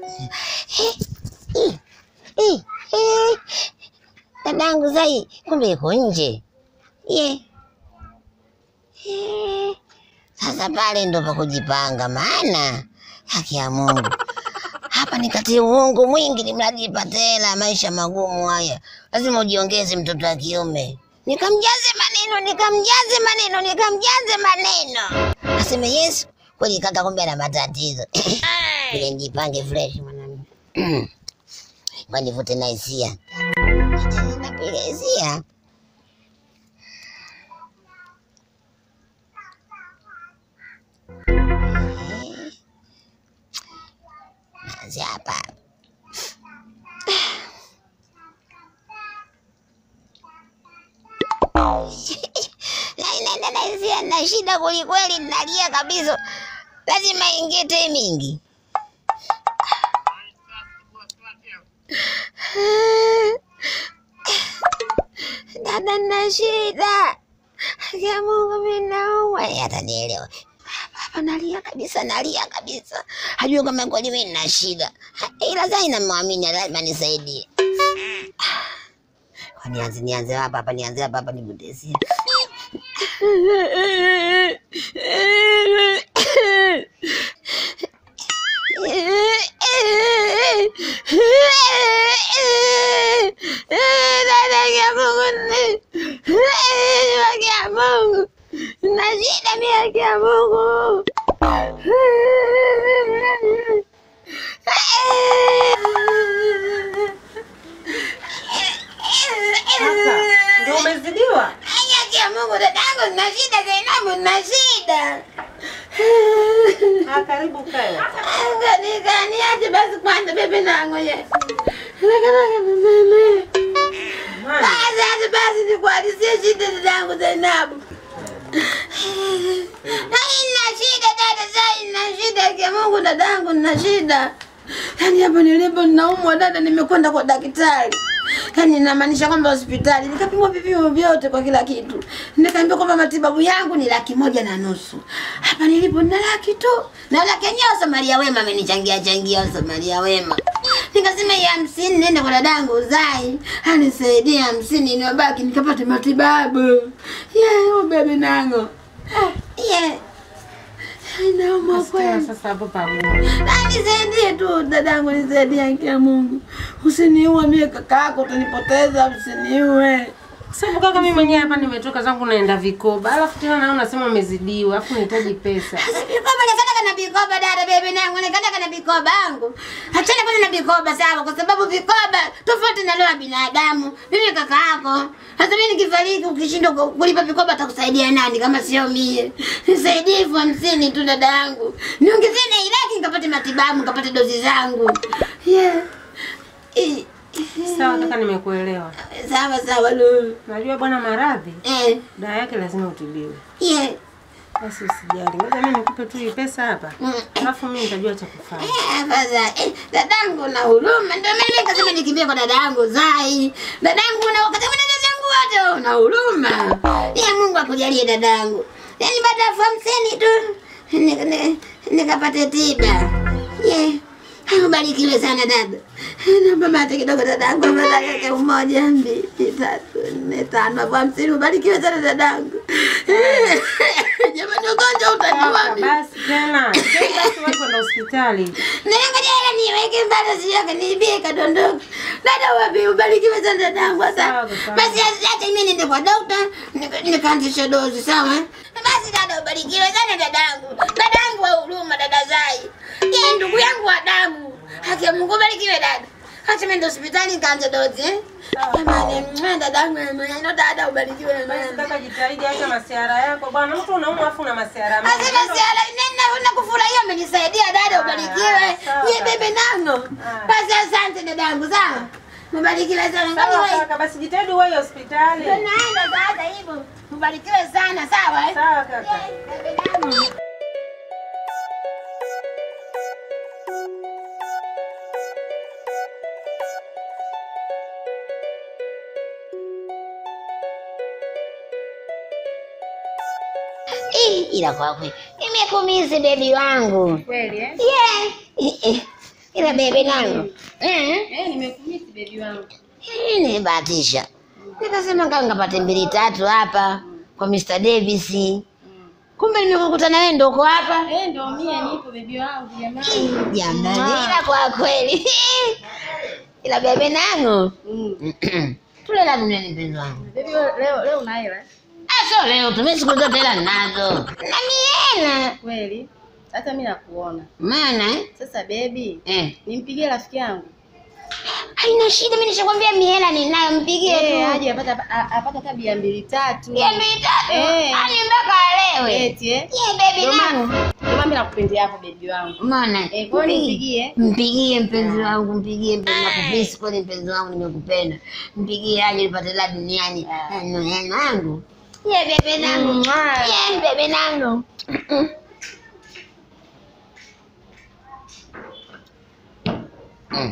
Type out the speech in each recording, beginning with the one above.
Eh, eh, eh. Dadangu Zai kumbe iko nje ye. Eh, Sasa pale ndo pa kujipanga, maana haki ya Mungu hapa nikatie uongo mwingi, ni mradi nipate hela. Maisha magumu haya, lazima ujiongeze mtoto wa kiume. Nikamjaze maneno, nikamjaze maneno, nikamjaze maneno, aseme Yesu kweli, kaka, kumbe ana matatizo vile. Nijipange fresh mwanangu, kwa nivute na hisia, napiga hisia Naanzia hapa naenda na hisia na shida kwelikweli, nalia kabisa, lazima ingie mingi. Dada, na shida ya Mungu, mimi naumwa. Yeye atanielewa hapa, nalia kabisa, nalia kabisa, hajui kama kweli mimi nina shida, ila Zai namwamini, lazima nisaidie. Kwa nianze nianze hapa hapa, nianze hapa hapa, nibudesia na shida mimi, haki ya Mungu. Kaka, ndio umezidiwa? Haki ya Mungu, dadangu, na shida Zainabu, na shida Ah, karibu kae. Niache basi kwanza, bebe nangu ye Nakalaka mama. Mama, Basi hata basi nikuhadisie shida dadangu Zainabu. Ina shida dada Zai, ina shida kia Mungu dadangu, nina shida. Yaani hapa nilipo ninaumwa dada, nimekwenda kwa daktari. Yaani inamaanisha kwamba hospitali nikapimwa vipimo vyote kwa kila kitu, nikaambiwa kwamba matibabu yangu ni laki moja na nusu. Hapa nilipo nina laki tu, na laki yenyewe Samaria Wema amenichangia changia Samaria Wema. Nikasema ya hamsini nende kwa dadangu Zai anisaidie hamsini niwabaki nikapate matibabu. Yeah, ubebe nango. Yeah. Inauma nasikia kweli. sasa hapo pagumu. Na nisaidie tu dadangu, nisaidie haki ya Mungu. Usiniue mie kaka yako, utanipoteza, usiniue. Sababu kaka, mimi mwenyewe hapa nimetoka zangu naenda vikoba, alafu tena naona unasema umezidiwa, alafu nahitaji pesa. Sasa vikoba nikataka na vikoba dada bebe nangu, nikataka na vikoba yangu. Achana kwanza na vikoba sawa, kwa sababu vikoba tofauti na leo binadamu. Mimi kaka yako. Sasa mimi nikifariki ukishindwa ku- kulipa vikoba atakusaidia nani kama sio mie? Nisaidie elfu hamsini tu dada yangu. Niongezee na ilaki nikapate matibabu, nikapate dozi zangu. Yeah. Eh, Sawa kaka, nimekuelewa. Sawa sawa Lulu. Najua bwana maradhi Eh, dawa yake lazima utibiwe. yeah. Basi usijali, ngoja mimi nikupe tu hii pesa hapa, Mm. alafu mimi nitajua cha kufanya. Eh, afadhali. Eh, dadangu na huruma, ndio mimi nikasema nikimbie kwa dadangu Zai. Dadangu na wakati mwingine dadangu wote una huruma. Ya Mungu akujalie dadangu. Yaani baada ya elfu hamsini tu nika- nika- nikapate tiba. Yeah. Ubarikiwe sana dada. Naomba mate kidogo dadangu, afadhali yake umoja, mbili, tatu, nne, tano, elfu hamsini. Ubarikiwe sana dadangu. Jamani, ugonjwa utaniua Kaka, mimi. basi tena. Sasa basi wewe kwenda hospitali. Nangoja hela niweke mbele siyoke niibie kadondoka. Dada wapi ubarikiwe sana dadangu sasa. Sawa, sawa. Basi acha mimi niende kwa dokta nika- nikaanzisha dozi sawa? eh? Basi dada ubarikiwe sana dadangu. Dadangu wa huruma dada Zai. Yeye ndugu yangu wa damu. Haki ya Mungu ubarikiwe dada. Acha mimi ndo hospitali nikaanze dozi eh. Jamani, mwa dadangu ino dada ubarikiwe Basi mama. kaka, jitahidi acha masiara yako bwana. Mtu unaumwa afu una masiara mengi. Asema siala nenda na kufurahia umenisaidia dada ubarikiwe. sawa. Ye bebe nango. Ah. Basi asante dadangu sawa. Mbarikiwe sana. Ngani Sawa wewe. kaka, basi jitahidi uwahi hospitali. Tunaenda sasa hivyo. Mbarikiwe sana sawa eh. Sawa kaka. Ye, bebe nango. Eh, ila kwa kweli nimekumizi bebi wangu. Kweli eh? Yeah. Eh, eh. Ila bebe nangu. Eh? Eh, nimekumisi bebi wangu. Hii nimebahatisha. Nikasema kama ngapate mbili tatu hapa kwa Mr. Davis. Kumbe nimekukuta na wewe ndio uko hapa. Eh, ndo mie nipo bebi wangu jamani. Jamani, ila kwa kweli. Ila bebe nangu. Mm. Tule la dunia ni mpenzi wangu. Bebi leo leo una hela? Ah, sio leo, tumie siku zote hela ninazo. Na miena. Kweli? Hata mimi nakuona. Maana eh? Sasa bebi, Eh. nimpigie rafiki yangu. Haina shida, mimi nishakwambia mihela ninayo, mpigie Eh, tu. aje apata a- apata hata bia mbili tatu. Mia mbili tatu. Eh. Ani mpaka alewe. Eti eh. Ye baby Ndio maana nangu. ndio maana mimi nakupendea hapo bebi wangu. Umeona? Eh, kwa hiyo nipigie. Mpigie mpenzi wangu, mpigie mpenzi wangu. Nakupisi kweli mpenzi wangu, nimekupenda. Mpigie aje nipate la duniani. Ah. Neno wangu. Ye bebe nangu. Mwah. Ye bebe nangu. Mm.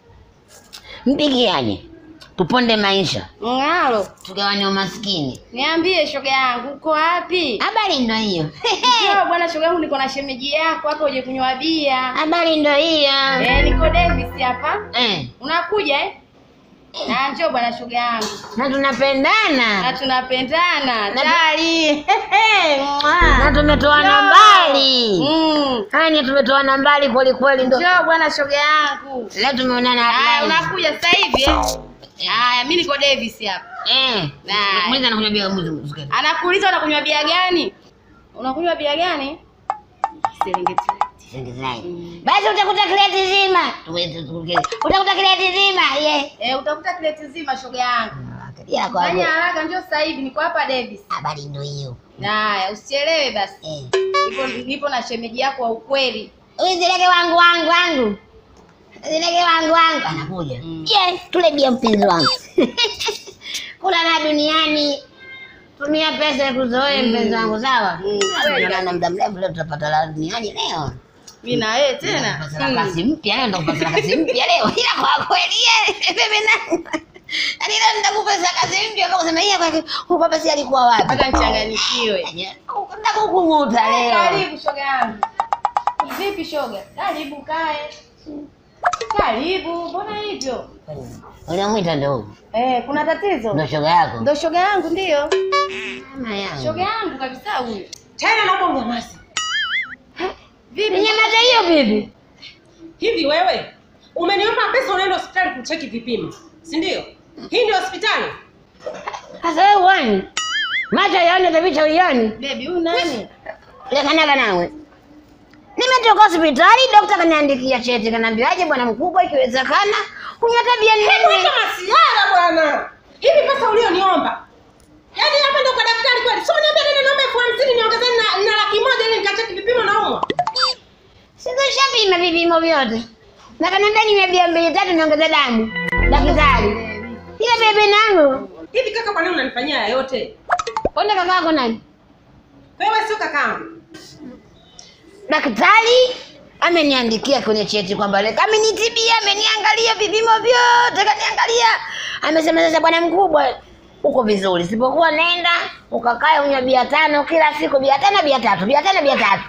Mpigie aje. Tuponde maisha, Ngalo, tugawane umaskini. niambie shoga yangu uko wapi? Habari ndo hiyo. Njoo bwana shoga yangu niko na shemeji yako hapa uje kunywa bia. Habari ndo hiyo. Eh, niko Davis hapa. Eh, Unakuja eh? Na njoo bwana shoga yangu. na Na tunapendana tunapendana. Na- Tali. na tumetoana mbali. Mm. Hani tumetoana mbali kweli kweli, ndo Njoo bwana shoga yangu. leo tumeonana Haya, hapa. unakuja sasa hivi eh? Haya, mimi niko Davis hapa. Eh, Nah. mwiza anakunywa bia mwizi mzukani. Anakuuliza unakunywa bia gani? Unakunywa bia gani? Serengeti. Mm. Basi utakuta kreti zima. Tuweze tukukele. Utakuta kreti zima. Ye. Eh, utakuta kileti zima shoga yangu. Ya kwa Fanya hapo. haraka njoo sasa hivi niko hapa Davis. Habari ndo hiyo. Haya, usichelewe basi. Eh. Nipo nipo na shemeji yako wa ukweli. Uzileke wangu wangu wangu. Uzileke wangu wangu. Anakuja. Mm. Ye, tule bia mpenzi wangu. Kula na duniani. Tumia pesa ya kuzoea mpenzi wangu sawa? Mm. Na muda mrefu leo tutapata la duniani leo. Mimi na wewe tena. Kupata Mm. kasi mpya leo ndo kupata kasi mpya leo. Ila kwa kweli ye, bebe nangu. Yaani leo nitakupa kasi mpya kwa kusema yeye kwa huyu baba si alikuwa wapi? Mpaka nichanganyikiwe. Nakukung'uta leo. Karibu shoga yangu. Vipi shoga? Karibu kae. Karibu, mbona hivyo? Unamwita ndo huyu. Eh, kuna tatizo? Ndo shoga yako. Ndo shoga yangu ndio. Mama yangu. Shoga yangu kabisa huyu. Tena naomba unyamaze. Vipi? Nyamaza hiyo bibi. Hivi wewe umeniomba pesa unaenda hospitali kucheki vipimo, si ndio? Hii ndio hospitali? Sasa wewe uone. Macho yaone tabicha uione. Baby, huyu nani? Lekanaga nawe. Nimetoka hospitali, daktari kaniandikia cheti, kaniambia aje bwana mkubwa, ikiwezekana kunywa tabia nne. Hebu masiara bwana. Hivi pesa ulioniomba. Yaani hapa ndio kwa daktari kweli. Sio niambia nenda naomba elfu hamsini niongezee na, na laki moja ili nikacheki vipimo naumwa. Sikushapima vipimo vyote. Na kaniambia ninywe bia mbili tatu niongeze damu. Daktari. Ile bebe nangu. Hivi kaka kwa nini unanifanyia haya yote? Konde kakako nani? Wewe sio kakangu. Daktari ameniandikia kwenye cheti kwamba leka amenitibia, ameniangalia vipimo vyote, kaniangalia. Amesema sasa, bwana mkubwa, uko vizuri, sipokuwa nenda ukakae unywa bia tano kila siku, bia tano, bia tatu, bia tano, bia tatu.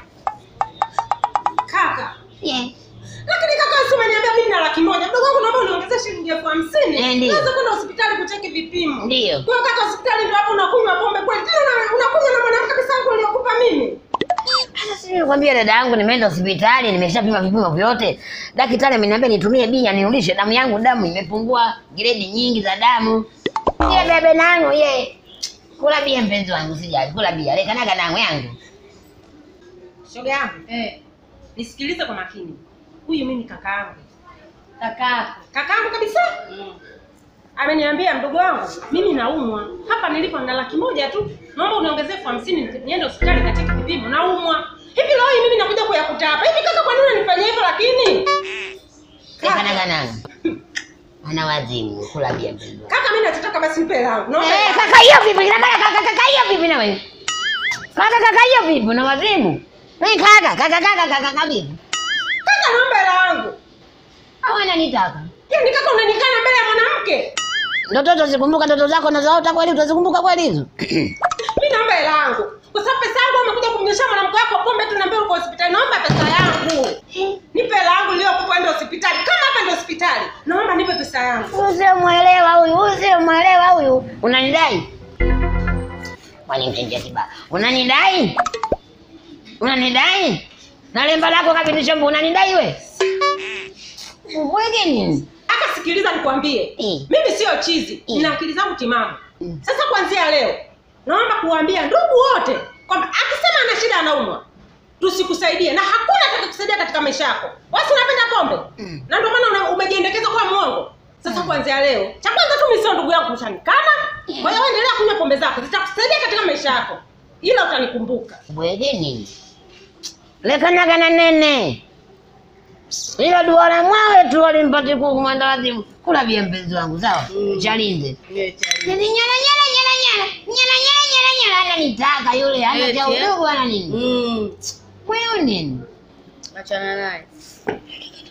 Kaka. Yeah. Lakini kaka si umeniambia mimi na laki moja. Mdogo wangu naomba uniongezee shilingi elfu hamsini. Eh, ndio. Naweza kwenda hospitali kucheki vipimo. Ndio. Kwa hiyo kaka hospitali ndio hapo unakunywa pombe kweli. Tena una- unakunywa na mwanamke pesa yangu uliokupa mimi. Sasa si nikwambia dada yangu, nimeenda hospitali, nimeshapima vipimo vyote. Daktari ameniambia nitumie bia nirudishe damu yangu, damu imepungua gredi nyingi za damu. Ile bebe nangu ye. Kula bia mpenzi wangu, sijali. Kula bia, lekanaga nangu yangu. Shoga yangu, Eh, nisikilize kwa makini. Huyu mimi kaka yangu. kakako. Kaka yangu kabisa. Mm. Ameniambia mdogo wangu, mimi naumwa. Hapa nilipo na laki moja tu. Naomba uniongezee elfu hamsini niende hospitali katika vipimo. Naumwa. Hivi leo hii mimi nakuja kuyakuta hapa. Hivi kaka kwa nini unanifanyia hivyo lakini? Lekanaga nangu. Ana wazimu, kula bia mpenzi wangu. Kaka mimi nachotaka basi nipe langu. Naomba. Eh, kaka hiyo vipi? Ina maana kaka kaka hiyo vipi na wewe? Kaka kaka hiyo vipi? Una wazimu? Mimi kaka kaka kaka kaka kaka vipi? Kaka naomba langu. Au ananitaka? Yaani kaka unanikana mbele ya mwanamke. Ndoto utazikumbuka ndoto zako na zaota kweli utazikumbuka kweli hizo? Mimi naomba hela yangu. Kwa sababu pesa yangu umekuja kumnyang'anya kunywesha mwanamke wako pombe tu naambia uko hospitali naomba pesa yangu nipe hela yangu iliyokupa ende hospitali kama hapa ndio hospitali naomba nipe pesa yangu Usimwelewa huyu, usimwelewa huyu. Unanidai? Kwani mchenjia kibaya. Unanidai? Unanidai? Na lemba lako kabisa shombo unanidai we? Ubwege nini? aka sikiliza nikwambie Mm. mimi sio chizi Mm. nina akili zangu timamu Mm. sasa kuanzia leo naomba kuwaambia ndugu wote kwamba akisema ana shida anaumwa tusikusaidie na hakuna atakayekusaidia katika maisha yako wasi unapenda pombe Mm. na ndio maana una- umejiendekeza kuwa mwongo sasa kuanzia leo cha kwanza tu mimi sio ndugu yako kushanikana kwa hiyo endelea kunywa pombe zako zitakusaidia katika maisha yako ila utanikumbuka Ubwege nini? Lekanaga na nene. Ilo duara mwawe tu walimpati kuku mwenda wazimu. Kula vya mpenzi wangu sawa? Chalinze. Nyele nyele nyele nyele nyele. Nyele nyele nyele nyele ananitaka yule hana cha Eti, eh? udogo wala nini. Mm. Wewe nini? Achana naye.